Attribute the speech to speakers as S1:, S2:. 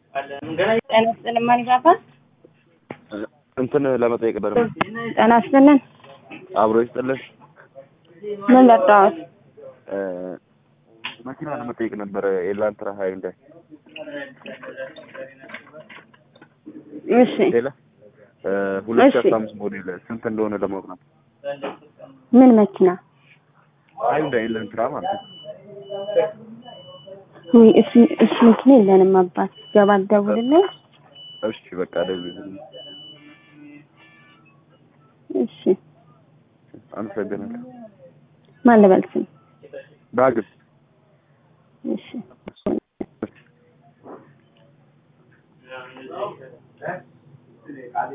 S1: ጤና ይስጥልን ማን ይባባል?
S2: እንትን ለመጠየቅ ነበር።
S1: ጤና ይስጥልን
S2: አብሮ ይስጥልን።
S1: ምን ለጣሁት?
S2: መኪና ለመጠየቅ ነበረ። ኤላንትራ ሀይ እንደ
S1: እሺ
S2: ሌላ ሁለት ሺህ
S1: እሺ።
S2: አስራ አምስት ሞዴል ስንት እንደሆነ ለማወቅ ነው።
S1: ምን መኪና?
S2: ሀይ እንደ ኤላንትራ ማለት ነው።
S1: ውይ እሱ እሱ መኪና የለንም አባት ገባ ደውልልኝ።
S2: እሺ በቃ ደውልልኝ።
S1: እሺ
S2: አመሰግናለሁ።
S1: ማን ልበል ስም?
S2: ዳግም